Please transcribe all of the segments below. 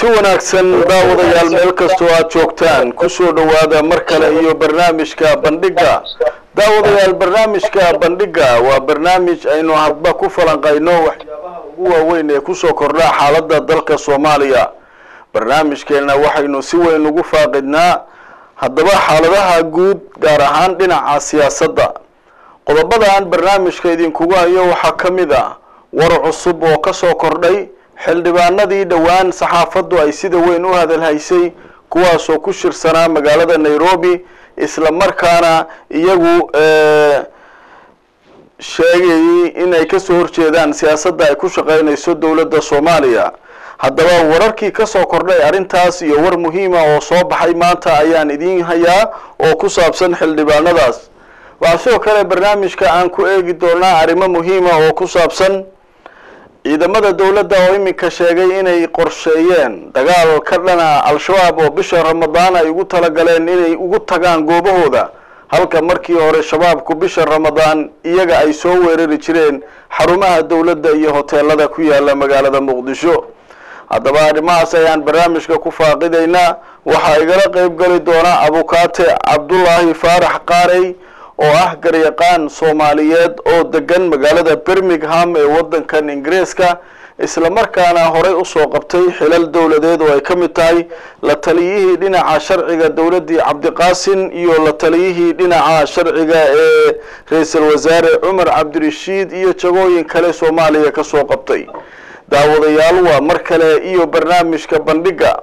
kulanti wanaagsan daawadayaal meel kastoo aad joogtaan kusoo dhowaada mar kale iyo barnaamijka bandhiga daawadayaal barnaamijka bandhiga waa barnaamij aynu hadba ku falanqayno waxyaabaha ugu waaweyn ee kusoo kordha xaaladda dalka soomaaliya barnaamijkeena waxaynu si weyn ugu faaqidnaa haddaba xaaladaha guud gaar ahaan dhinaca siyaasadda qodobadan barnaamijka idinkugu hayo waxaa ka mid ah war cusub oo kasoo kordhay xildhibaanadii dhowaan saxaafaddu ay sida weyn u hadalhaysay kuwaasoo ku shirsanaa magaalada nairobi isla markaana iyagu sheegayay inay kasoo horjeedaan siyaasadda ay ku shaqeynayso dowladda soomaaliya haddaba wararkii kasoo kordhay arrintaas iyo war muhiima oo soo baxay maanta ayaan idiin hayaa oo ku saabsan xildhibaanadaas waxaa sidoo kale barnaamijka aan ku eegi doonaa arrimo muhiima oo ku saabsan ciidamada dowladda oo iminka sheegay inay qorsheeyeen dagaal ka dhana al-shabaab oo bisha ramadaan ay ugu talagaleen inay ugu tagaan goobahooda halka markii hore shabaabku bisha ramadaan iyaga ay soo weerari jireen xarumaha dowladda iyo hoteelada ku yaala magaalada muqdisho haddaba arrimahaas ayaan barnaamijka ku faaqidaynaa waxaa igala qeyb gali doona abukaate cabdullaahi faarax qaarey oo ah garyaqaan soomaaliyeed oo degan magaalada birmingham ee waddankan ingiriiska isla markaana horey usoo qabtay xilal dowladeed oo ay ka mid tahay la taliyihii dhinaca sharciga dowladdii cabdiqaasin iyo la taliyihii dhinaca sharciga ee ra-iisul wasaare cumar cabdirashiid iyo jagooyin kale soomaaliya kasoo qabtay daawadayaal waa mar kale iyo barnaamijka bandhiga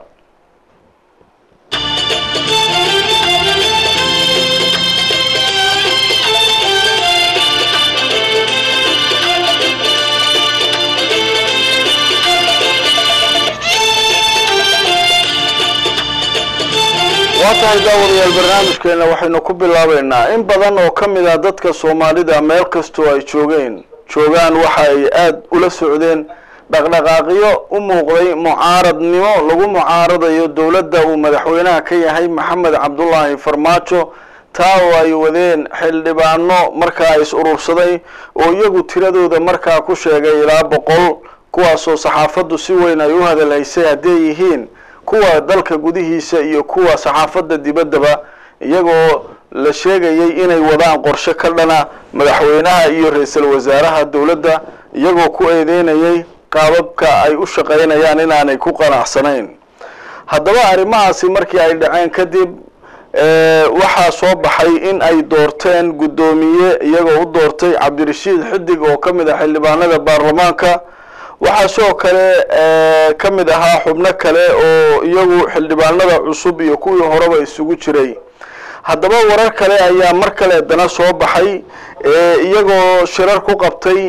waa tahay daawadayaal barnaamijkeena waxaynu ku bilaabeynaa in badan oo ka mid ah dadka soomaalida meel kastoo ay joogeen joogaan waxa ay aada ula socdeen dhaqdhaqaaqyo u muuqday mucaaradnimo lagu mucaaradayo dowladda uu madaxweynaha ka yahay maxamed cabdullaahi farmaajo taa oo ay wadeen xildhibaano markaa is urursaday oo iyagu tiradooda markaa ku sheegay ilaa boqol kuwaasoo saxaafaddu si weyn ay u hadalhaysay hadday yihiin kuwa dalka gudihiisa iyo kuwa saxaafadda dibaddaba iyagoo la sheegayay inay wadaan qorshe ka dhana madaxweynaha iyo ra-iisul wasaaraha dowladda iyagoo ku eedeynayay qaababka ay u shaqeynayaan inaanay ku qanacsanayn haddaba arrimahaasi markii ay dhaceen kadib waxaa soo baxay in ay doorteen guddoomiye iyagoo u doortay cabdirashiid xidig oo ka mid ah xildhibaanada baarlamaanka waxaa sidoo kale ka mid ahaa xubno kale oo iyagu xildhibaanada cusub iyo kuwii horeba isugu jiray haddaba warar kale ayaa mar kale dana soo baxay iyagoo shirar ku qabtay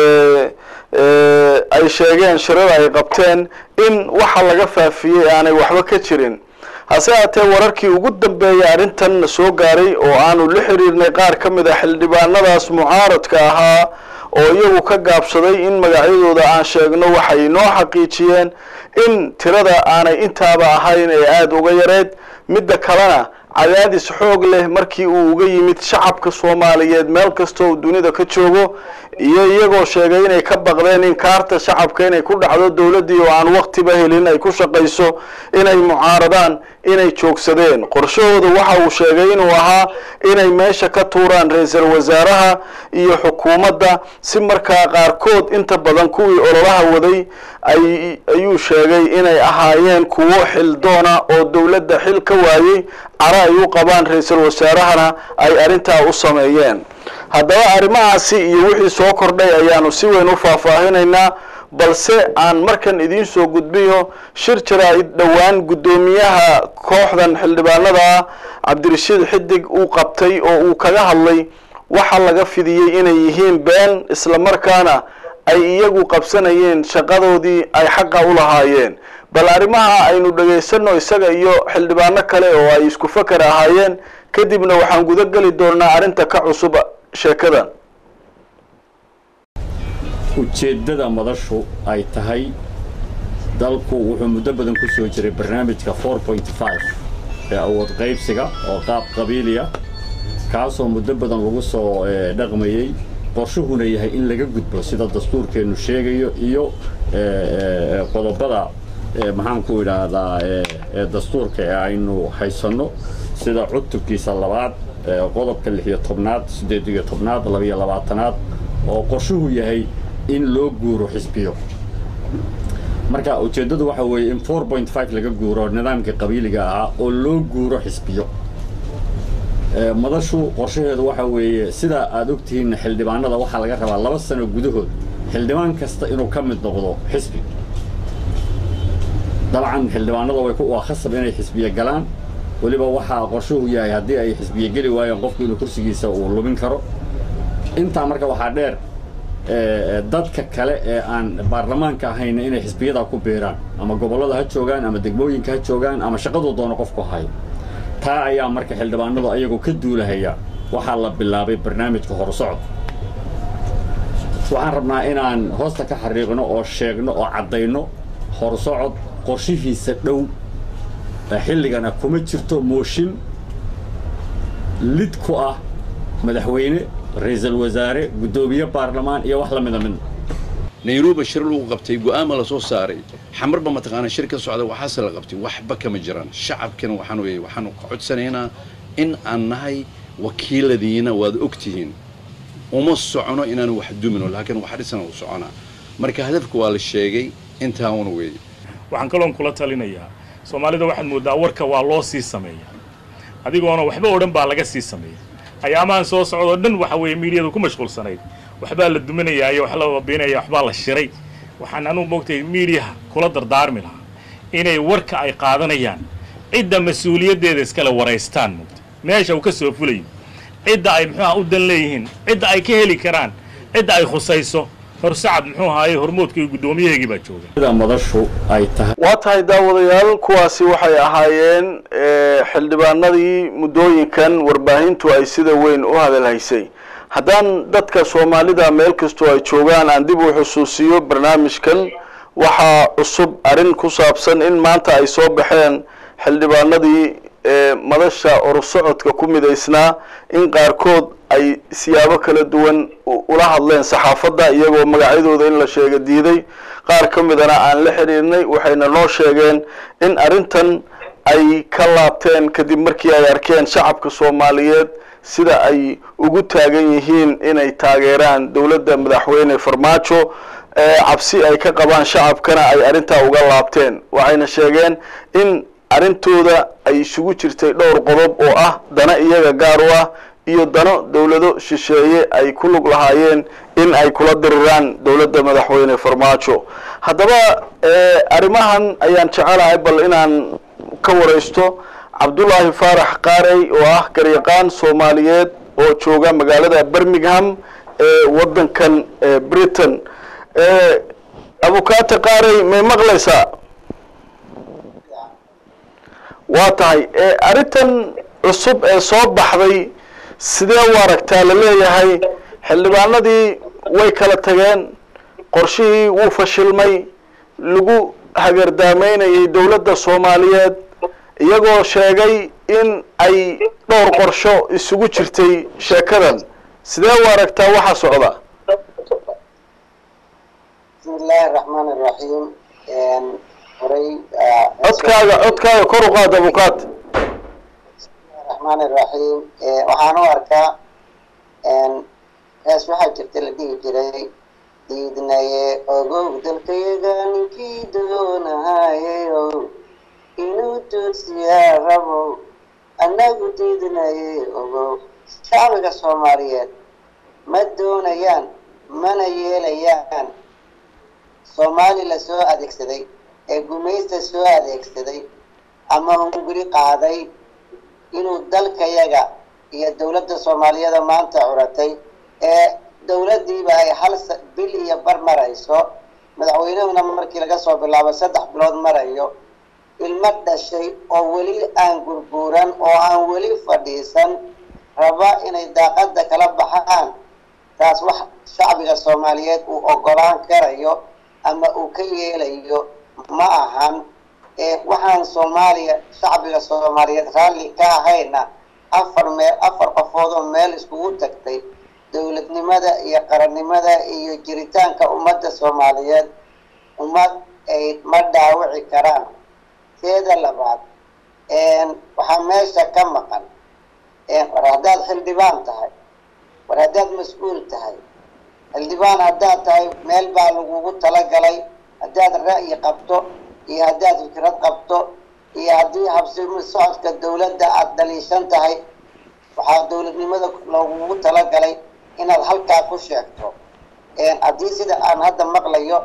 ay sheegeen shirar ay qabteen in waxa laga faafiyey aanay waxba ka jirin hase haatee wararkii ugu dambeeyay arrintan soo gaaray oo aanu la xiriirnay qaar ka mid a xildhibaanadaas mucaaradka ahaa oo iyagu ka gaabsaday in magacyadooda aan sheegno waxay noo xaqiijiyeen in tirada aanay intaaba ahayn ee aada uga yareed midda kalena cadaadis xoog leh markii uu uga yimid shacabka soomaaliyeed meel kasta oo dunida ka joogo iyo iyagoo sheegay inay ka baqdeen in kaarta shacabka inay ku dhacdo dowladdii oo aan waktiba helin ay ku shaqayso inay mucaaradaan inay joogsadeen qorshahooda waxa uu sheegay inuu ahaa inay meesha ka tuuraan ra-iisul wasaaraha iyo xukuumadda si markaa qaarkood inta badan kuwii ololaha waday ay ayuu sheegay inay ahaayeen kuwo xildoona oo dowladda xil ka waayey cara ay u qabaan ra-iisul wasaarahana ay arrintaa u sameeyeen haddaba arrimahaasi iyo wixii soo kordhay ayaanu si weyn u faahfaahinaynaa balse aan markan idiin soo gudbiyo shir jaraa-id dhowaan guddoomiyaha kooxdan xildhibaanada ah cabdirashiid xidig uu qabtay oo uu kaga hadlay waxa laga fidiyey inay yihiin been isla markaana ay iyagu qabsanayeen shaqadoodii ay xaqa u lahaayeen bal arrimaha aynu dhagaysano isaga iyo xildhibaano kale oo ay isku fakar ahaayeen kadibna waxaan guda geli doonaa arrinta ka cusub sheekadan ujeeddada madashu ay tahay dalku wuxuu muddo badan ku soo jiray barnaamijka four point five ee awood qaybsiga oo qaab qabiiliya kaasoo muddo badan lagu soo dhaqmayey qorshuhuna yahay in laga gudbo sida dastuurkeennu sheegayo iyo qodobada maxaan ku idhaahdaa dastuurka ee aynu haysanno sida cutubkiisa labaad qodobka lix iyo tobnaad siddeed iyo tobnaad labiyo labaatanaad oo qorshuhu yahay in loo guuro xisbiyo marka ujeeddadu waxa weeye in four point five laga guuro nidaamkii qabiiliga ahaa oo loo guuro xisbiyo madashu qorshaheedu waxa weeye sida aad ogtihiin xildhibaanada waxaa laga rabaa laba sano gudahood xildhibaan kasta inuu ka mid noqdo xisbi dabcan xildhibaanada way waa khasab inay xisbiye galaan weliba waxaa qorshuhu yahay haddii ay xisbiye geli waayeen qofku inuu kursigiisa uu lumin karo intaa marka waxaa dheer dadka kale ee aan baarlamaanka ahayna inay xisbiyadaa ku biiraan ama gobollada ha joogaan ama degmooyinka ha joogaan ama shaqaduu doono qofku hayo taa ayaa marka xildhibaanadu ayagoo ka duulahaya waxaa la bilaabay barnaamijka horusocod waxaan rabnaa inaan hoosta ka xariiqno oo sheegno oo caddayno horusocod qorshihiisa dhow xilligana kuma jirto mooshin lid ku ah madaxweyne ra-iisul wasaare guddoomiye baarlamaan iyo wax la mida midna nairobi shir lagu qabtay go'aama la soo saaray xamarba mataqaana shir ka socda waxaase la qabtay waxba kama jiraan shacabkana waxaan weeye waxaanu ka codsanaynaa in aan nahay wakiiladiina waad og tihiin uma socono inaanu wax dumino laakiin wax dhisana u soconaa marka hadafka waa la sheegay intaana weeye waxaan kaloon kula talinayaa soomaalida waxaad mooddaa warka waa loo sii sameeya adigoona waxba oo dhan baa laga sii sameeya ayaamahan soo socdoo dhan waxa weeye miidiyadu ku mashquulsanayd waxbaa la duminayaayo wax la babiinaya waxbaa la shiray waxaan anugu moogtay miidiyaha kula dardaarmi lahaa inay warka ay qaadanayaan cidda mas-uuliyaddeeda iskale waraystaan moogta meesha uu ka soo fulayo cidda ay muxuuha u dan leeyihiin cidda ay ka heli karaan cidda ay khusayso horsacad muxuu ahaaye hormoodka iyo guddoomiyaheegii baa jooga sida madashu ay tahay waa tahay daawadayaal kuwaasi waxay ahaayeen xildhibaanadii muddooyinkan warbaahintu ay sida weyn u hadalhaysay haddaan dadka soomaalida meel kastoo ay joogaan aan dib u xusuusiyo barnaamijkan waxaa cusub arrin ku saabsan in maanta ay soo baxeen xildhibaanadii madasha orusocodka ku midaysnaa in qaarkood ay siyaabo kala duwan ula hadleen saxaafadda iyagoo magacyadooda in la sheega diiday qaar ka midana aan la xidhiirnay waxayna noo sheegeen in arrintan ay ka laabteen kadib markii ay arkeen shacabka soomaaliyeed sida ay ugu taagan yihiin inay taageeraan dowladda madaxweyne farmaajo cabsi ay ka qabaan shacabkana ay arrintaa uga laabteen waxayna sheegeen in arrintooda ay isugu jirtay dhowr qodob oo ah dana iyaga gaar u ah iyo dano dowlado shisheeye ay ku lug lahaayeen in ay kula diriraan dowladda madaxweyne farmaajo haddaba arrimahan ayaan jecelahay bal inaan ka waraysto cabdullaahi faarax qaarey oo ah garyaqaan soomaaliyeed oo jooga magaalada birmingham ee waddankan britain abukaate qaarey may maqlaysaa waa tahay arrintan cusub ee soo baxday sidee u aragtaa la leeyahay xildhibaanadii way kala tageen qorshihii wuu fashilmay lagu hagardaameynayay dowladda soomaaliyeed iyagoo sheegay in ay dhowr qorsho isugu jirtay sheekadan sidee u aragtaa waxa socda bismi illaahi araxmaan iraxiim horay codkaaga codkaaga kor u qaad abukaat raxmaan iraxiim waxaan u arkaa hees waxaa jirta la dhihi jiray diidnaye ogow dalkayaga ninkii doonahayeyo inuu toosiyaa rabow annagu diidnaye ogow shacbiga soomaaliyeed ma doonayaan mana yeelayaan soomaali la soo adeegsaday ee gumaysta soo adeegsaday ama hunguri qaaday inuu dalkayaga iyo dowladda soomaaliyada maanta curatay ee dowladdiiba ay hal bil iyo bar marayso madaxweynahuna markii laga soo bilaabo saddex bilood marayo ilmo dhashay oo weli aan gurguuran oo aan weli fadhiisan raba inay daaqadda kala baxaan taas wax shacbiga soomaaliyeed uu ogolaan karayo ama uu ka yeelayo ma ahan waxaan soomaaliya shacbiga soomaaliyeed raalli ka ahayna afar meel afar qofood oo meel iskugu tagtay dowladnimada iyo qarannimada iyo jiritaanka ummadda soomaaliyeed ummad ay ma dhaawici karaan teeda labaad waxaa meesha ka maqan war haddaad xildhibaan tahay war haddaad mas-uul tahay xildhibaan haddaad tahay meel baa lagugu talagalay haddaad ra'yi qabto iyo haddaad fikrad qabto iyo haddii habsimi socodka dawladda aada daliishan tahay waxaa dawladnimada loogugu talagalay inaad halkaa ku sheegto haddii sida aan hadda maqlayo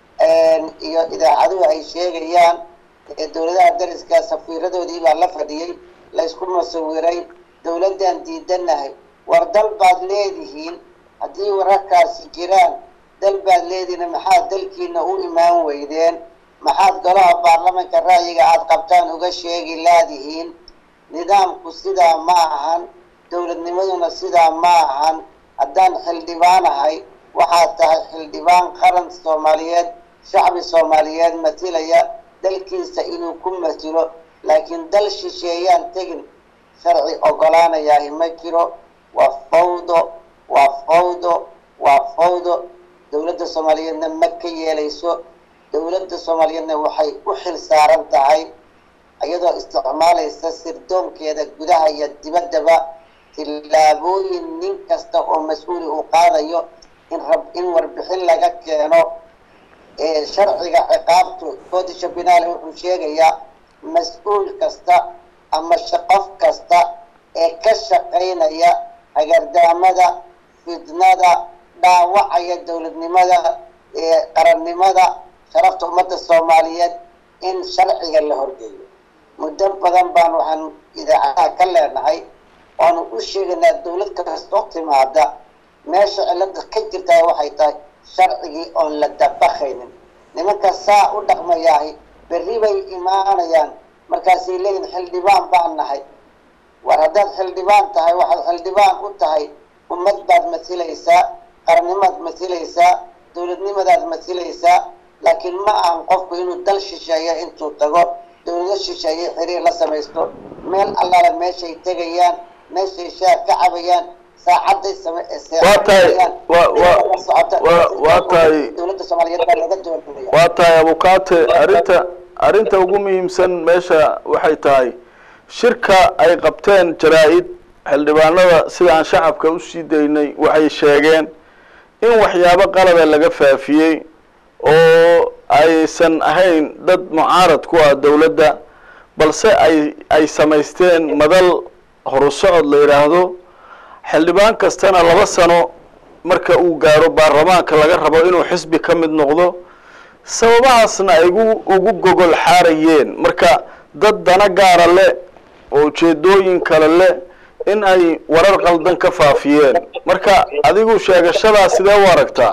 iyo idaacaduhu ay sheegayaan dawladaha dariska safiiradoodii baa la fadhiyey laysku masawiray dawladdan diidanahay war dal baad leedihiin haddii wararkaasi jiraan dal baad leedihiin maxaad dalkiina u imaan weydeen maxaad golaha baarlamanka ra'yiga aada qabtaan uga sheegi laadihiin nidaamku sidaa ma ahan dowladnimaduna sidaa ma ahan haddaan xildhibaan ahay waxaad tahay xildhibaan qaran soomaaliyeed shacbi soomaaliyeed matilaya dalkiisa inuu ku matilo laakiin dal shisheeyaan tegin sharci ogolaanayahi ma jiro waa fawdo waa fawdo waa fawdo dowladda soomaaliyeedna ma ka yeelayso dowladda soomaaliyeedna waxay u xil saaran tahay iyadoo isticmaalaysa sirdoonkeeda gudaha iyo dibaddaba tillaabooyin nin kasta oo mas-uuli uu qaadayo in rab in warbixin laga keeno sharciga ciqaabtu codisha binaale wuxuu sheegayaa mas-uul kasta ama qof kasta ee ka shaqaynaya hagardaamada fidnada dhaawacaya dowladnimada qarannimada sharafta ummadda soomaaliyeed in sharciga la horgeeyo muddo badan baan waxaan idaacadaha ka leenahay waanu u sheegaynaa dowlad kastoo timaada meesha cilada ka jirtaa waxay tahay sharcigii oon la dabakaynin nimanka saa u dhaqmayaahi berri bay imaanayaan markaasay leeyihin xildhibaan baan nahay war haddaad xildhibaan tahay waxaad xildhibaan u tahay ummad baad masilaysaa qarannimaad masilaysaa dowladnimadaad masilaysaa laakiin ma ahan qofku inuu dal shisheeyo intuu tago dowlado shisheeye xiriir la samaysto meel allaale meeshay tegayaan meeshay shaar ka cabayaan saacaday waa tahay wa wa wa waa tahay dowladda soomaaliyeed baa laga doonaya waa tahay abukaate arrinta arrinta ugu muhiimsan meesha waxay tahay shirka ay qabteen jaraa-id xildhibaanada sidaan shacabka usii daynay waxay sheegeen in waxyaabo qalada laga faafiyey oo aysan ahayn dad mucaarad ku ah dowladda balse ay ay samaysteen madal horu socod la yidhaahdo xildhibaan kastana laba sano marka uu gaaro baarlamaanka laga rabo inuu xisbi ka mid noqdo sababahaasna ay gu ugu gogol xaarayeen marka dad dana gaara leh oo ujeedooyin kale leh in ay warar qaldan ka faafiyeen marka adigu sheegashadaa sidee u aragtaa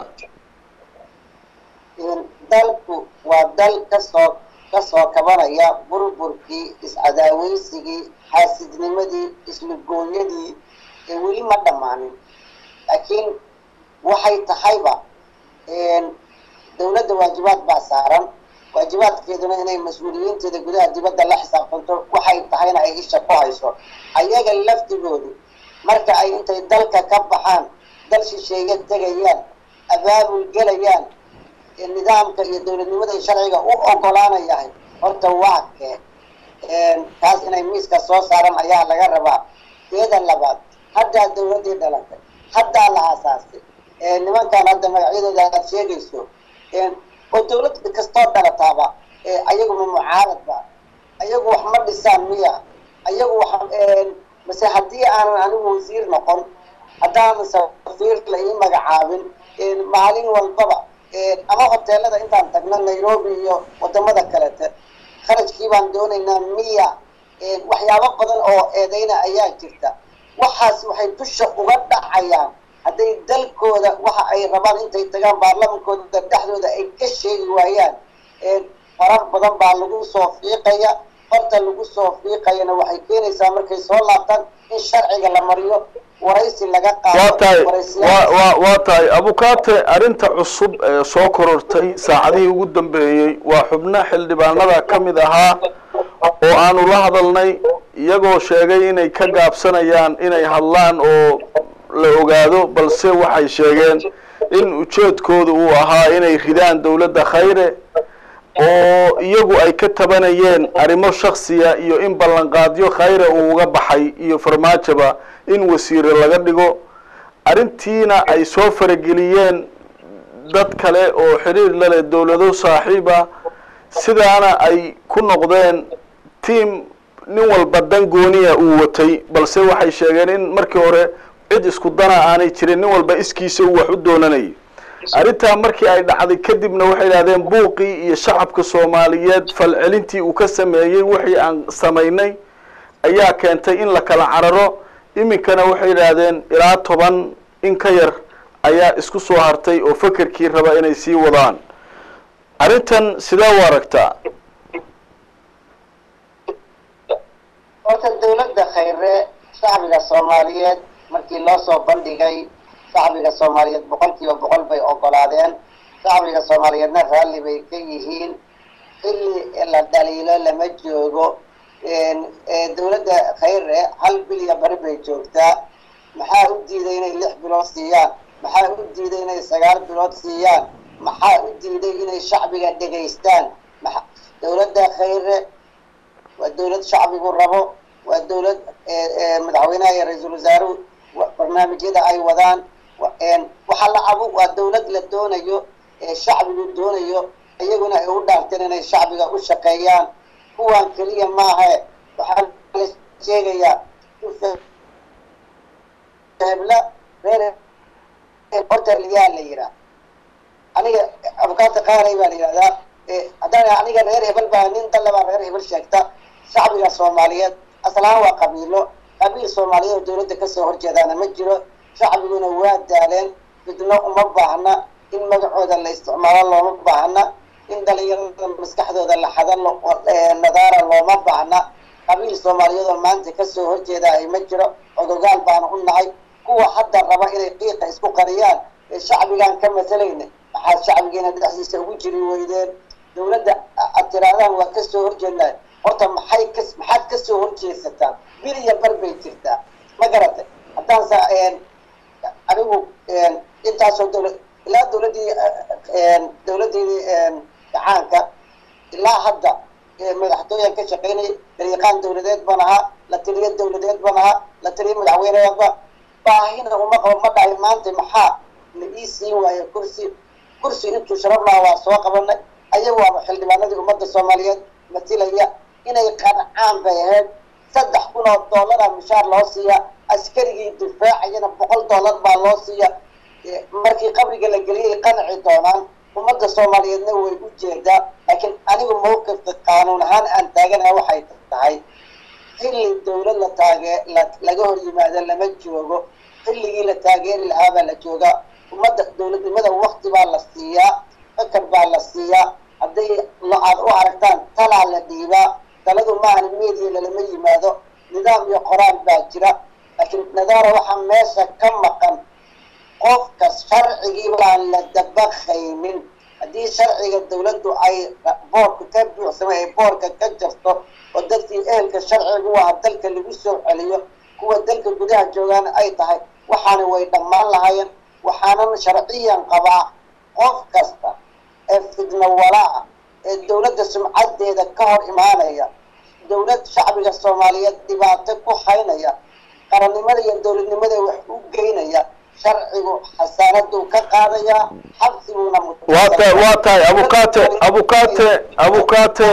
dalku waa dal kasoo kasoo kabanaya burburkii iscadaaweysigii xaasidnimadii islugoonyadii ee weli ma dhammaanin laakiin waxay tahayba dowladda waajibaad baa saaran waajibaadkeeduna inay mas-uuliyiinteeda gudaha dibadda la xisaabtanto waxay tahayna ay isha ku hayso ayaga laftigoodu marka ay intay dalka ka baxaan dal shisheeye tegayaan abaabul gelayaan nidaamka iyo dowladnimada iyo sharciga u ogolaanayahay horta waa kee kaas inay miiska soo saaran ayaa laga rabaa teeda labaad haddaa dowladdii dhalatay haddaa la aasaasay nimankan hadda magacyadooda aad sheegayso oo dowlad kastoo dhalataaba ayaguma mucaaradba ayagu wax ma dhisaan miya ayagu wax mase haddii aanan anigu wasiir noqon haddaanan safiir la ii magacaabin maalin walbaba ama hoteelada intaan tagno nairobi iyo wadamada kalete kharajkii baan doonaynaa miya waxyaabo badan oo eedeyna ayaa jirta waxaas waxay dusha uga dhacayaan hadday dalkooda waxa ay rabaan intay tagaan baarlamankooda dhexdooda ay ka sheegi waayaan farar badan baa lagu soo fiiqaya farta lagu soo fiiqayana waxay keenaysaa markay soo laabtaan in sharciga la mariyo waraysi laga waa tahay qaado wa wa waa tahay abukaate arrinta cusub ee soo korortay saacadihii ugu dambeeyey waa xubno xildhibaanada ka mid ahaa oo aanu la hadalnay iyagoo sheegay inay ka gaabsanayaan inay hadlaan oo la ogaado balse waxay sheegeen in ujeedkooda uu ahaa inay ridaan dowladda khayre oo iyagu ay ka tabanayeen arrimo shaksiya iyo in ballanqaadyo khayra uu uga baxay iyo farmaajoba in wasiire laga dhigo arrintiina ay soo farageliyeen dad kale oo xiriir la leh dowlado saaxiib ah sidaana ay ku noqdeen tiam nin walba dan gooniya uu watay balse waxay sheegeen in markii hore cid isku dana aanay jirin nin walba iskiisa uu wax u doonanayay arrintaa markii ay dhacday kadibna waxay idhahdeen buuqii iyo shacabka soomaaliyeed falcelintii uu ka sameeyey wixii aan samaynay ayaa keentay in la kala cararo iminkana waxay idhaahdeen ilaa toban in ka yar ayaa isku soo hartay oo fekerkii raba inay sii wadaan arrintan sidee u aragtaa horta dawladda khayre shacbiga soomaaliyeed markii loo soo bandhigay shacbiga soomaaliyeed boqol kiiba boqol bay ogolaadeen shacbiga soomaaliyeedna raalli bay ka yihiin xilli la dhaliilo lama joogo dawladda khayre hal bilya bari bay joogtaa maxaa u diiday inay lix bilood siiyaan maxaa u diiday inay sagaal bilood siiyaan maxaa u diiday inay shacbiga dhegaystaan maa dawladda khayre waa dawlad shacbigu rabo waa dawlad madaxweynaha iyo ra-iisul wasaaruhu barnaamijyada ay wadaan waxaa la cabo waa dawlad la doonayo ee shacbigu doonayo iyaguna ay u dhaarteen inay shacbiga u shaqeeyaan kuwan keliya maahae waxaa la sheegayaa hebla reer hortaliyaa la yihaa aniga abukaata qaaray baa la yihahdaa haddaan aniga reer hebel baa nin dalle baa reer hebel sheegta shacbiga soomaaliyeed aslahaan waa qabiilo qabiil soomaaliyeed oo dawladda kasoo horjeedaana ma jiro shacbiguna waa daaleen fidno uma baahna in magacooda la isticmaalo looma baahna in dhalinyarada maskaxdooda la xada nadaara looma baahna qabiil soomaaliyeed oo maanta kasoo horjeeda ay ma jiro odogaal baana u nahay kuwa hadda raba inay qiiqa isku qariyaan ee shacbigaan ka masalayna maxaad shacbigeena dhexdiisa ugu jiri weydeen dawladda ad tiraadaan waa kasoo horjeednaa horta maxay ka maxaad kasoo horjeesataa bil iyo bar bay jirtaa ma garatay haddaan sa anigu intaasoo dawlad ilaa dawladdii dawladdeedii gacaanka ilaa hadda madaxtooyan ka shaqaynayay dariiqaan dawladeed baan ahaa la taliyo dawladeed baan ahaa la taliyo madaxweyneedba baahina uma qabo ma dhahay maanta maxaa la ii siin waayo kursi kursi intuu sharaf lahaa waa soo qabanay ayagu waaba xildhibaanadii ummadda soomaaliyeed matilaya inay qancaan bay ahayd saddex kun oo dollara mishaar loo siiya askarigii difaacayana boqol dollar baa loo siiya markii qabriga la geliyay qanci doonaan ummadda soomaaliyeedna way u jeedaa laakiin anigu mawqifka qaanuun ahaan aan taaganaha waxay tahay xilli dawlad la taagee laga hor yimaado lama joogo xilligii la taageeri lahaabaa la joogaa ummadda dawladnimada wakti baa la siiyaa fakar baa la siiyaa hadday aad u aragtaan talaa la dhiibaa taladu maahan media lalama yimaado nidaam iyo qoraal baa jira laakiin nadaara waxaa meesha ka maqan qofka sharcigii baan la dabaqaynin haddii sharciga dawladdu ay boorka ka buuxsamay ay boorka ka jarto oo dadkii ehelka sharcigu waa dalka lagu soo celiyo kuwa dalka gudaha joogaana ay tahay waxaana way dhammaan lahaayeen waxaanan sharciyan qabaa qof kasta ee fidno walaa ee dawladda sumcadeeda ka hor imaanaya dawlad shacbiga soomaaliyeed dhibaato ku haynaya qarannimada iyo dawladnimada wax u geynaya sharcigu xasaanaduu ka qaadayaa xabsiguuna waa tahay waa tahay abukate abukate abukate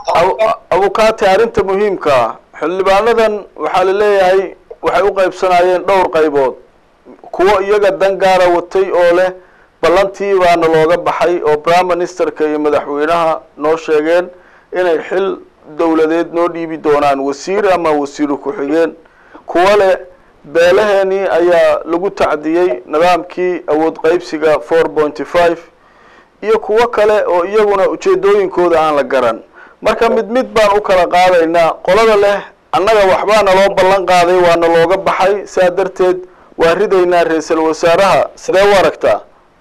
abukate arrinta muhiimka ah xildhibaanadan waxaa la leeyahay waxay u qaybsanayeen dhowr qaybood kuwo iyaga dan gaara watay oo leh ballantii baana looga baxay oo prime ministerka iyo madaxweynaha noo sheegeen inay xil dawladeed noo dhiibi doonaan wasiir ama wasiiru ku-xigeen kuwo leh beelaheenii ayaa lagu tacdiyey nidaamkii awood qaybsiga four pointy five iyo kuwo kale oo iyaguna ujeedooyinkooda aan la garan marka mid mid baan u kala qaadaynaa qolada leh annaga waxbaa naloo ballan qaaday waana looga baxay saa darteed waa ridaynaa ra-iisal wasaaraha sidee u aragtaa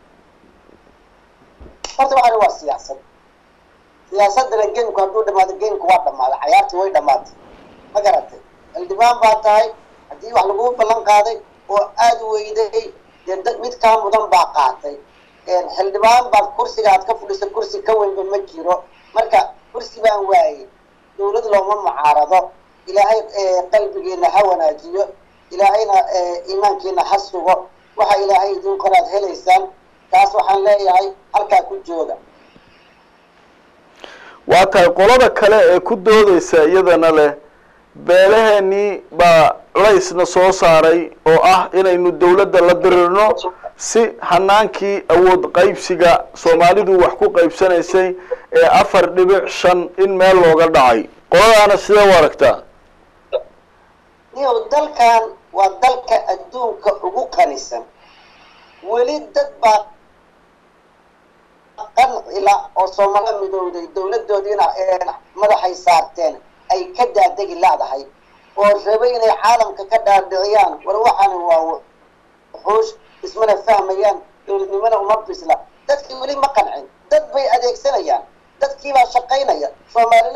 horta waxani waa siyaasad siyaasadana geemku hadduu dhamaado geemku waa dhamaaday cayaartii way dhamaatay ma garatay xildhibaan baa tahay haddii wax laguu ballan qaaday oo aada weyday dee mid kaa mudan baa qaatay xildhibaan baad kursiga aad ka fudhisa kursi ka weynba ma jiro marka kursi baan waayey dowlad looma mucaarado ilaahay qalbigiina ha wanaajiyo ilaahayna iimaankiina ha sugo waxa ilaahay idin qoraad helaysaan taas waxaan leeyahay halkaa ku jooga waa tahay qolada kale ee ku doodeysa iyadana leh beelaheenii baa culaysna soo saaray oo ah inaynu dawladda la dirirno si hanaankii awood qaybsiga soomaalidu wax ku qaybsanaysay ee afar dhibic shan in meel looga dhacay qoladaana sidee u aragtaa niyow dalkan waa dalka adduunka ugu qanisan weli dad baa qancila oo soomalo midowday dawladoodiina madaxay saarteen ay ka daadegi laadahay oo rabay inay caalamka ka dhaadhiciyaan war waxaani waa wuxuush ismana fahmayaan dowladnimona uma bisla dadkii weli ma qancin dad bay adeegsanayaan dadkiibaa shaqaynaya soomaalina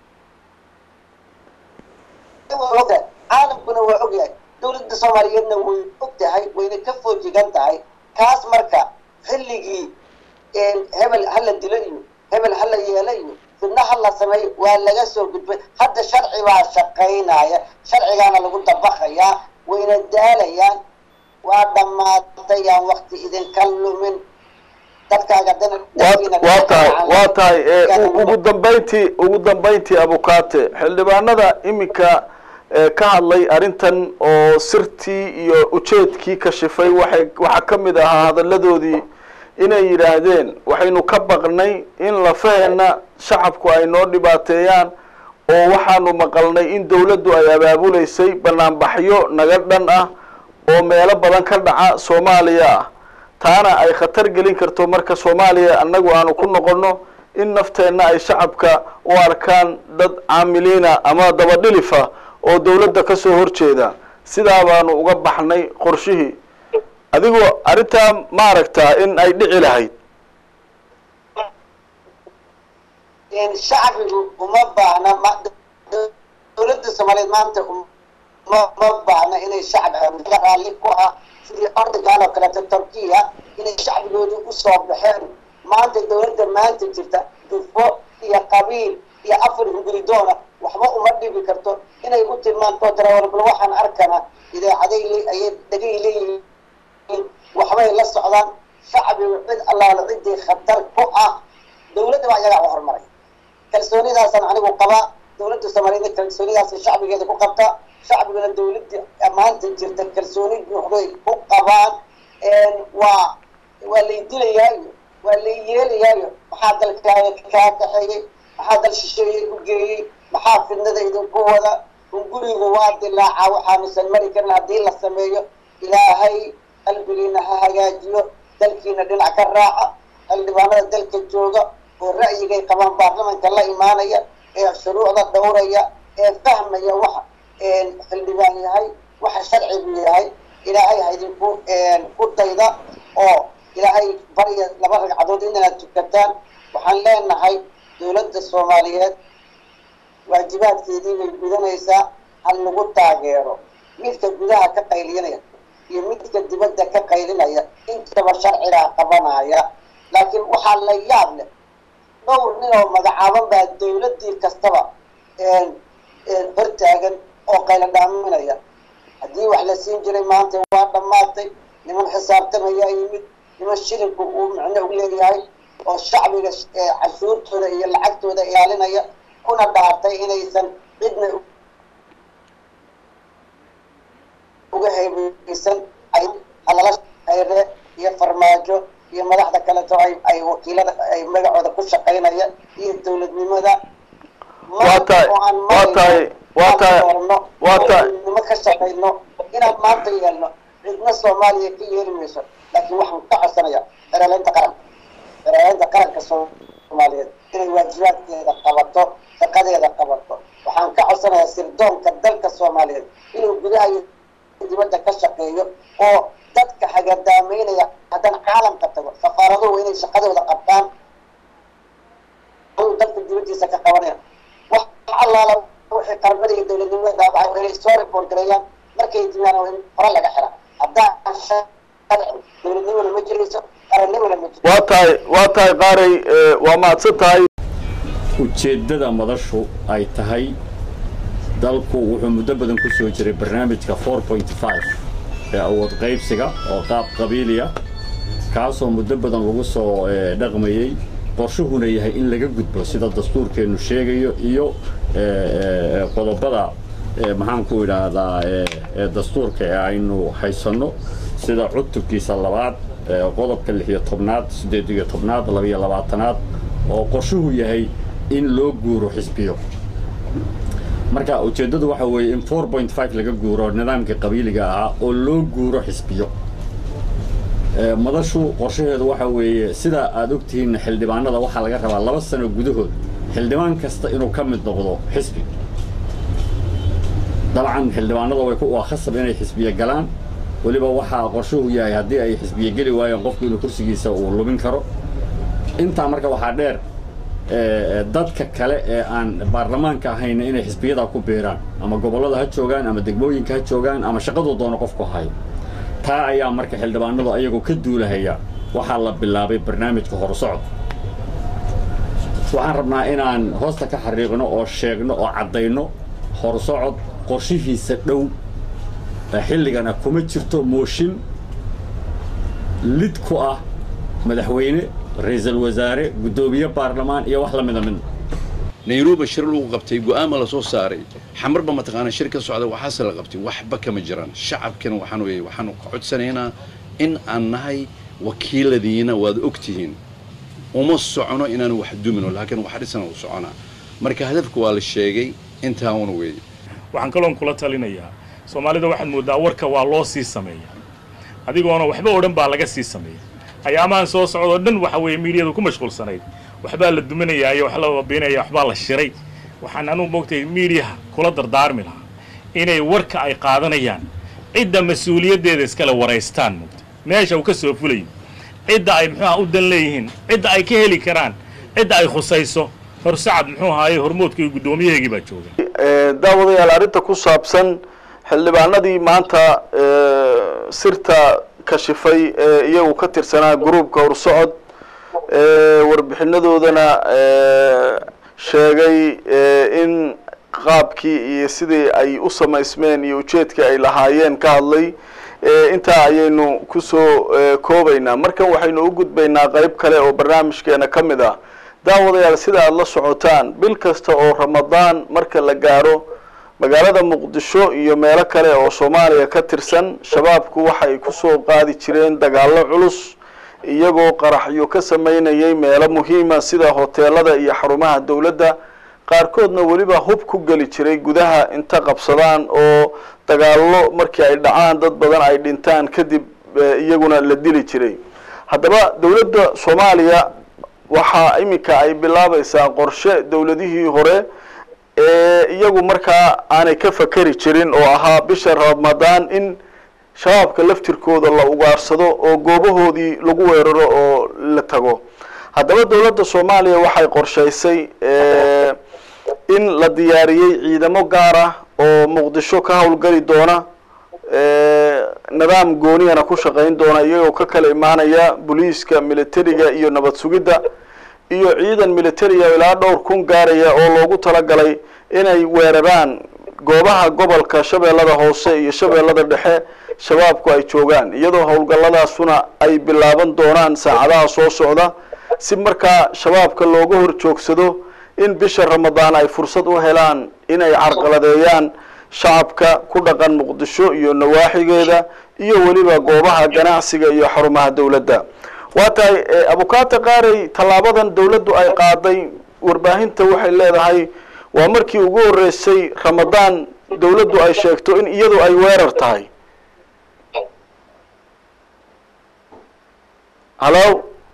caalamkuna waa ogyahay dawladda soomaaliyeedna way og tahay wayna ka foojigan tahay kaas marka xilligii hebel hala dilo iyo hebel hala yeelo iyo fidna hala sameeyo waa laga soo gudbay hadda sharci baa shaqaynaya sharcigaana lagu dabaqayaa wayna daalayaan waa dhammaatay aan wakti idinka lumin dadkaaga waa tahay waa tahay ugu dambayntii ugu dambayntii abukaate xildhibaanada iminka ka hadlay arrintan oo sirtii iyo ujeedkii kashifay waxay waxaa ka mid ahaa hadalladoodii inay yidhaahdeen waxaynu ka baqnay in lafaheena shacabku ay noo dhibaateeyaan oo waxaanu maqalnay in dawladdu ay abaabuleysay banaanbaxyo naga dhan ah oo meelo badan ka dhaca soomaaliya ah taana ay khatar gelin karto marka soomaaliya annagu aanu ku noqonno in nafteenna ay shacabka u arkaan dad caamiliina ama dabadhilifa oo dawladda ka soo horjeeda sidaa baanu uga baxnay qorshihii adigoo arrintaa ma aragtaa in ay dhici lahayd shacbigu uma baahna dawladda soomaaliyeed maanta ma ma baahna inay shacab raalli ku ah sidii ordigan oo kaleeto turkiya inay shacbigoodu usoo baxeen maanta dawladda maanta jirta dufo iyo qabiil iyo afar hunguridoona waxba uma dhibi karto inay u tilmaanto tara bal waxaan arkana idaacaday ayay dhagay leeyihiin waxbay la socdaan shacbigu cid allaala ciddii khatar ku ah dawladda baa iyagaa u horumaray kalsoonidaasaan anigu qabaa dawladda soomaaliyeed kalsoonidaas shacbigeeda ku qabta shacbiguna dawladda maanta jirta kalsooni buuxday ku qabaan waa waa lay dilayaayo waa lay yeelayaayo maxaa dalkaaga kaa kaxeeyey maxaa dal shisheeye ku geeyey maxaa fidnada idinku wada hungurigu waa dilaaca waxaanusan mari karin haddii la sameeyo ilaahay qalbigiina ha hagaajiyo dalkiina dhinac ka raaca xildhibaanada dalka jooga oo ra'yigay qabaan baarlamanka la imaanaya ee shuruucda dhowraya ee fahmaya waxa xildhibaan yahay waxa sharcigu yahay ilaahay ha idinku ku dayda oo ilaahay barya laba ragcadood inaad tukataan waxaan leenahay dawladda soomaaliyeed waajibaadkeedii bay gudanaysaa ha lagu taageero midka gudaha ka qaylinaya iyo midka dibadda ka qaylinaya intaba sharcigaa qabanaya laakiin waxaa la yaab leh dhowr nin oo magacaaban baa dawladdii kastaba hortaagan oo qaylo dhaaminaya haddii wax la siin jiray maanta waa dhammaatay niman xisaabtamayaa yimid niman shilinku uu micno u leeyahay oo shacbiga cashuurtooda iyo lacagtooda ilaalinaya kuna dhaartay inaysan cidna uga heebeysan halala hayre iyo farmaajo iyo madaxda kaleto ay ay wakiilada ay magacooda ku shaqaynaya iyo dawladnimada waa tahay waa tahay waa tahay waa tahay nimo ka shaqayno inaan maanta yeelno cidna soomaaliya ka yeeli mayso laakiin waxaan ka codsanaya xereeleynta qaranka xereeleynta qaranka soomaaliyeed inay waajibaadkeeda qabato shaqadeeda qabato waxaan ka codsanayaa sirdoonka dalka soomaaliyeed inuu gudaha iyo dibadda ka shaqeeyo oo dadka hagadaameynaya haddana caalamka tago safaaraduhu inay shaqadooda qabtaan dalka dibaddiisa ka qabanaya wax allaala wixii qarmada iyo dowladnimada dhaabacay inay soo report gareeyaan markay dimaan in hore laga xira haddaan dowladnimona ma jirayso qarannimona ma jirto waa tahay waa tahay qaaray waa mahadsan tahay ujeeddada madashu ay tahay dalku wuxuu muddo badan ku soo jiray barnaamijka ee awood qaybsiga oo qaab qabiiliya kaasoo muddo badan lagu soo dhaqmayey qorshuhuna yahay in laga gudbo sida dastuurkeennu sheegayo iyo qodobada maxaanku idhaahdaa dastuurka ee aynu haysanno sida cutubkiisa labaad qodobka lix iyo tobnaad siddeed iyo tobnaad labiyo labaatanaad oo qorshuhu yahay in loo guuro xisbiyo marka ujeeddadu waxa weeye in four point five laga guuro nidaamkii qabiiliga ahaa oo loo guuro xisbiyo madashu qorshaheedu waxa weeye sida aad ogtihiin xildhibaanada waxaa laga rabaa laba sano gudahood xildhibaan kasta inuu ka mid noqdo xisbi dabcan xildhibaanada way waa khasab inay xisbiye galaan weliba waxaa qorshuhu yahay haddii ay xisbiye geli waayeen qofku inuu kursigiisa uu lumin karo intaa marka waxaa dheer dadka kale ee aan baarlamaanka ahayna inay xisbiyadaa ku biiraan ama gobollada ha joogaan ama degmooyinka ha joogaan ama shaqaduu doono qofku hayo taa ayaa marka xildhibaanadu ayagoo ka duulahaya waxaa la bilaabay barnaamijka horusocod waxaan rabnaa inaan hoosta ka xariiqno oo sheegno oo caddayno horusocod qorshihiisa dhow xilligana kuma jirto mooshin lid ku ah madaxweyne ra-iisul wasaare guddoomiye baarlamaan iyo wax la mida midna nairobi shir lagu qabtay go'aama la soo saaray xamarba mataqaana shir ka socda waxaase la qabtay waxba kama jiraan shacabkana waxaan weeye waxaanu ka codsanaynaa in aan nahay wakiiladiina waad ogtihiin uma socono inaanu wax dumino laakiin wax dhisana u soconaa marka hadafka waa la sheegay intaa una weeye waxaan kaloon kula talinayaa soomaalida waxaad mooddaa warka waa loo sii sameeyaa adigoona waxba oo dhan baa laga sii sameeya ayaamahan soo socdoo dhan waxa weeye miidiyadu ku mashquulsanayd waxbaa la duminayaa iyo wax la babiinaya waxbaa la shiray waxaan anugu moogtay miidiyaha kula dardaarmi lahaa inay warka ay qaadanayaan cidda mas-uuliyaddeeda iskale waraystaan moogta meesha uu ka soo fulayo cidda ay muxuuha u dan leeyihiin cidda ay ka heli karaan cidda ay khusayso horsacad muxuu ahaaye hormoodka iyo guddoomiyaheegii baa jooga daawadayaal arrinta ku saabsan xildhibaanadii maanta sirta kashifay ee iyagu ka tirsanaa gruubka horsocod warbixinadoodana sheegay in qaabkii iyo sidii ay u samaysmeen iyo ujeedkii ay lahaayeen ka hadlay intaa ayaynu kusoo koobaynaa markan waxaynu u gudbaynaa qeyb kale oo barnaamijkeena ka mid ah daawadayaal sida aada la socotaan bil kasta oo ramadaan marka la gaaro magaalada muqdisho iyo meelo kale oo soomaaliya ka tirsan shabaabku waxay kusoo qaadi jireen dagaallo culus iyagoo qaraxyo ka sameynayay meelo muhiima sida hoteelada iyo xarumaha dowladda qaarkoodna weliba hub ku geli jiray gudaha inta qabsadaan oo dagaallo markii ay dhacaan dad badan ay dhintaan kadib iyaguna la dili jiray haddaba dowladda soomaaliya waxaa iminka ay bilaabaysaa qorshe dowladihii hore ee iyagu markaa aanay ka fakeri jirin oo ahaa bisha ramadaan in shabaabka laftirkooda la ugaarsado oo goobahoodii lagu weeraro oo la tago haddaba dowladda soomaaliya waxay qorshaysay in la diyaariyey ciidamo gaar ah oo muqdisho ka howlgeli doona nidaam gooniyana ku shaqayn doona iyagoo ka kala imaanaya booliiska militariga iyo nabad sugidda iyo ciidan militariga ilaa dhowr kun gaaraya oo loogu talagalay inay weeraraan goobaha gobolka shabeellada hoose iyo shabeellada dhexe shabaabku ay joogaan iyadoo howlgalladaasuna ay bilaaban doonaan saacadaha soo socda si markaa shabaabka looga hor joogsado in bisha ramadaan ay fursad u helaan inay carqaladeeyaan shacabka ku dhaqan muqdisho iyo nawaaxigeeda iyo weliba goobaha ganacsiga iyo xarumaha dowladda waa tahay abukaata qaarey tallaabadan dowladdu ay qaaday warbaahinta waxay leedahay waa markii ugu horreysay ramadaan dowladdu ay sheegto in iyadu ay weerar tahay hallo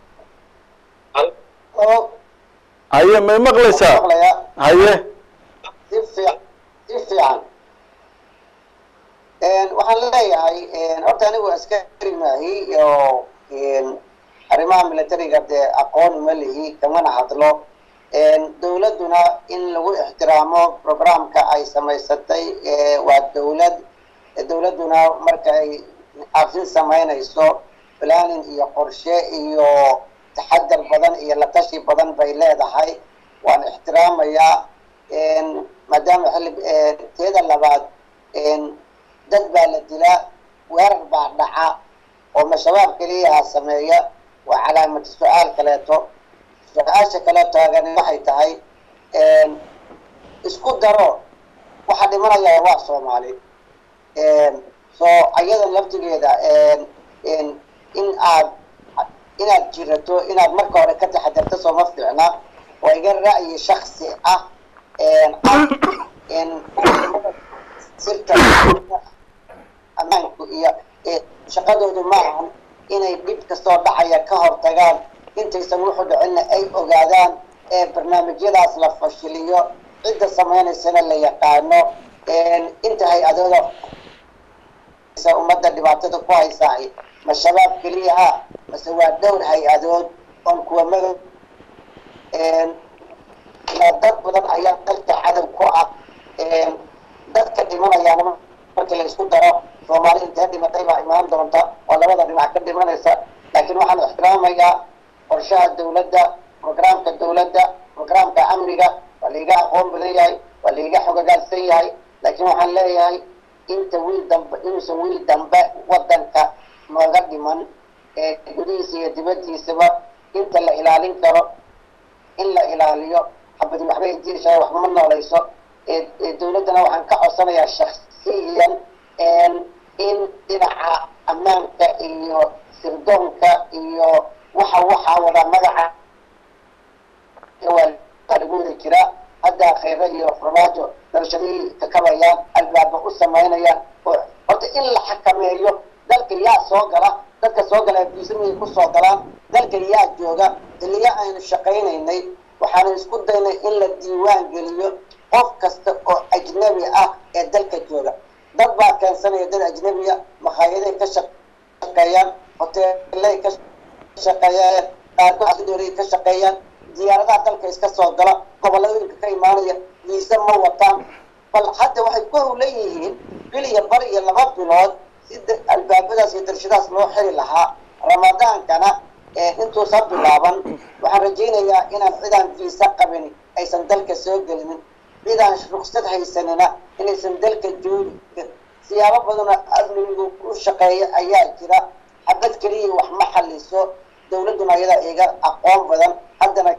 haye may maqlaysaa haye si fiic si fiican waxaan leeyahay horta anigu askari maahi oo arrimaha militariga dee aqoon uma lihi kamana hadlo dowladduna in lagu ixtiraamo programka ay samaysatay waa dowlad dowladduna marka ay afin samaynayso planning iyo qorshe iyo taxadar badan iyo la tashi badan bay leedahay waan ixtiraamayaa maadaama xilli teeda labaad dad baa la dilaa weerar baa dhaca oo ma shabaab keliyaha sameeya waa calaamad su-aal kaleeto su-aasha kale taagani waxay tahay isku daro waxaa dhimanaya waa soomaali so ayadan laftigeeda in aad inaad jirato inaad marka hore ka taxadarto sooma fiicna oo iga ra'yi shaksi ah sirta ammaanku iyo shaqadoodu maahan inay dhib kastoo dhacaya ka hortagaan intaysan wuxuu dhicinna ay ogaadaan ee barnaamijyadaas la fashiliyo cidda samaynaysana la yaqaano inta hay-adooda ummadda dhibaatada ku haysaa ma shabaab keliyaha mase waa dhowr hay-adood oon kuwa madow dad badan ayaa dalka cadow ku ah dadka dhimanayaana markii la isku daro soomaali intee dhimatay baa imaan doonta oo labada dhinac ka dhimanaysa laakiin waxaan ixtiraamayaa qorshaha dawladda programka dawladda programka amniga waa laiga aqoon badan yahay waa laiga xogogaalsan yahay laakiin waxaan leeyahay inta wiil dambe inuusan wiil dambe wadanka nooga dhiman gudihiisa iyo dibadiisaba inta la ilaalin karo in la ilaaliyo xabadi waxbay diishaa waxba ma noolayso dawladdana waxaan ka codsanayaa shaksiyan in dhinaca ammaanka iyo sirdoonka iyo waxa waxaa wada magaca waa lagu wada jiraa hadda khayra iyo farmaajo darashadihii kakabayaan albaaba u samaynayaan oo horta in la xakameeyo dalka yaa soo gala dadka soo gala biisamay ku soo galaan dalka yaa jooga xilliya aynu shaqaynaynay waxaanu isku daynay in la diiwaan geliyo qof kasta oo ajnabi ah ee dalka jooga dad baa keensanaya dad ajnabiya makhaayadahay ka shaqeeyaan hoteelay ka shaqeeyaan qaarkood ka shaqeeyaan diyaaradaha dalka iska soo gala gobolladooyinka ka imaanaya viisa ma wataan bal hadda waxay ku howlan yihiin bil iyo bar iyo laba bilood si albaabadaas iyo darshadaas loo xiri lahaa ramadaankana intuusa bilaaban waxaan rajaynayaa inaan cidaan viisa qabin aysan dalka soo gelinin cidaan ruksad haysanina inaysan dalka joogin siyaabo badanoo amnigu u shaqeeya ayaa jira xabad keliya wax ma xaliso dawladduna ayadaa iga aqoon badan haddana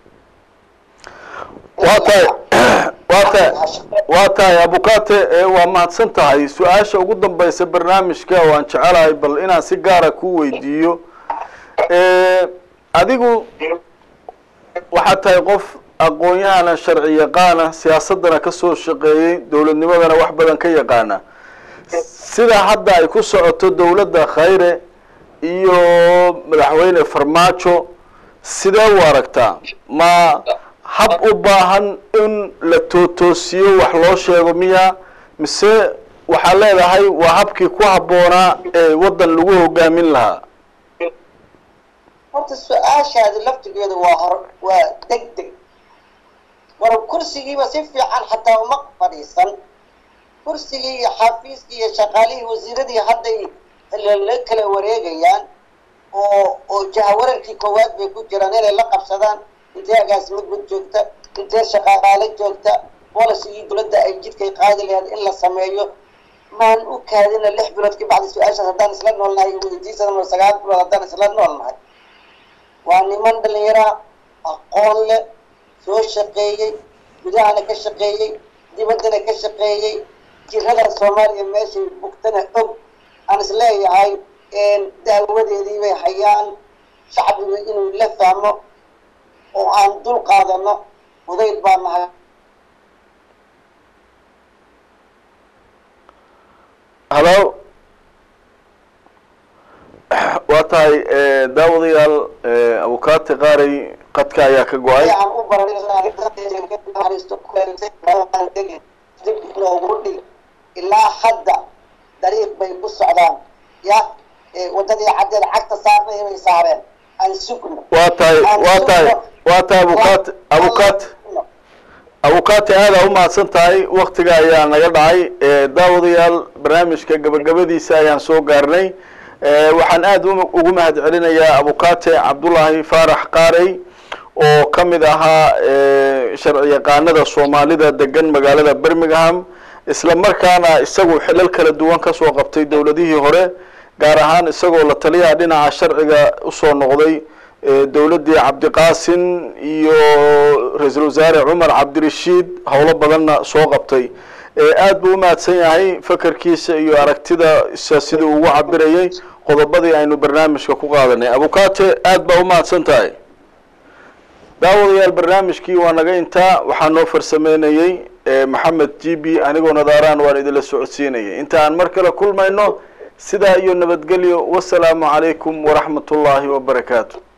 waa tahay waa tahay waa tahay abukate waa mahadsan tahay su-aasha ugu dambaysa barnaamijka waan jecelahay bal inaan si gaara ku weydiiyo adigu waxaad tahay qof aqoon-yahana sharci yaqaana siyaasadana kasoo shaqeeyey dowladnimadana wax badan ka yaqaana sida hadda ay ku socoto dowladda khayre iyo madaxweyne farmaajo sidee u aragtaa ma hab u baahan in la tootoosiyo wax loo sheego miya mise waxaad leedahay waa habkii ku habboonaa ee waddan lagu hogaamin lahaa horta su-aashaadi laftigeedu waa hor waa deg deg war kursigiiba si fiican xataa uma fadhiisan kursigii iyo xafiiskii iyo shaqaalihii wasiiradii hadday la kala wareegayaan oo oo jahawararkii koowaad bay ku jiraan inay la qabsadaan intee agaasimo gud joogta intee shaqaale joogta bolisigii dowladda ay jidkay qaadi lahayd in la sameeyo maan u kaadina lix bilood ka bacdi su-aashaas haddaan isla noolnahay weydiisan sagaal bilood haddaan isla noolnahay waa niman dhallinyaraa aqoon leh soo shaqeeyey gudahana ka shaqeeyey dibaddana ka shaqeeyey jirada soomaaliya meeshay bugtana og aan is leeyahay daawadeedii bay hayaan shacbigu inuu la fahmo oo aan dul qaadano udayd baa nahay halo waa tahay daawadayaal abukate qaarey qadka ayaa ka go-ay aan u baradib loogu dhig ilaa hadda dariiq bay ku socdaan ya wadadii caddeed cagta saarnay bay saareen aan sugno waa tahay waa tahay waa tahay abukate abukate abukate aada u mahadsan tahay waktiga ayaa naga dhacay daawadayaal barnaamijka gabagabadiisa ayaan soo gaarnay waxaan aada ugu mahad celinayaa abukate cabdullaahi faarax qaarey oo ka mid ahaa sharci yaqaanada soomaalida degan magaalada birmingham isla markaana isagu xilal kala duwan kasoo qabtay dowladihii hore gaar ahaan isagoo la taliyaha dhinaca sharciga usoo noqday dowladdii cabdiqaasin iyo ra-iisul wasaare cumar cabdirashiid howlo badanna soo qabtay aad buu umahadsan yahay fakerkiisa iyo aragtida isa sidii ugu cabirayay qodobadii aynu barnaamijka ku qaadanay abukate aad baa umahadsan tahay daawadayaal barnaamijkii waa naga intaa waxaa noo farsameynayey maxamed g b anigoo nadaaraan waan idinla socodsiinayay inta aan mar kale kulmayno sidaa iyo nabadgelyo wasalaamu calaykum waraxmat ullaahi wabarakaatu